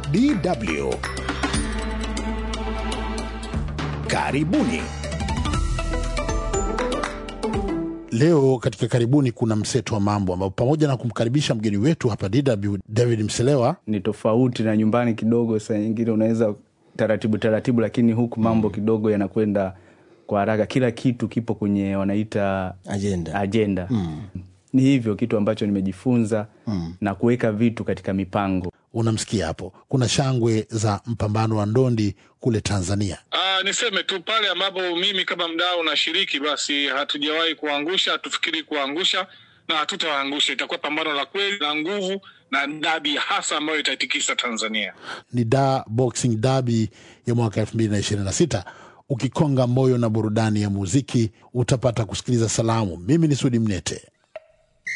DW. Karibuni. Leo katika karibuni kuna mseto wa mambo ambapo pamoja na kumkaribisha mgeni wetu hapa DW David Mselewa, ni tofauti na nyumbani kidogo. Saa nyingine unaweza taratibu taratibu, lakini huku mambo kidogo yanakwenda kwa haraka. Kila kitu kipo kwenye wanaita Agenda. ajenda. Ni hivyo kitu ambacho nimejifunza na kuweka vitu katika mipango. unamsikia hapo, kuna shangwe za mpambano wa ndondi kule Tanzania. Ah, niseme tu pale ambapo mimi kama mdau nashiriki, basi hatujawahi kuangusha, hatufikiri kuangusha na hatutawaangusha. Itakuwa pambano la kweli la nguvu na dabi hasa ambayo itaitikisa Tanzania. Ni da Boxing Derby ya mwaka 2026. Ukikonga moyo na burudani ya muziki, utapata kusikiliza salamu. Mimi ni Sudi Mnete.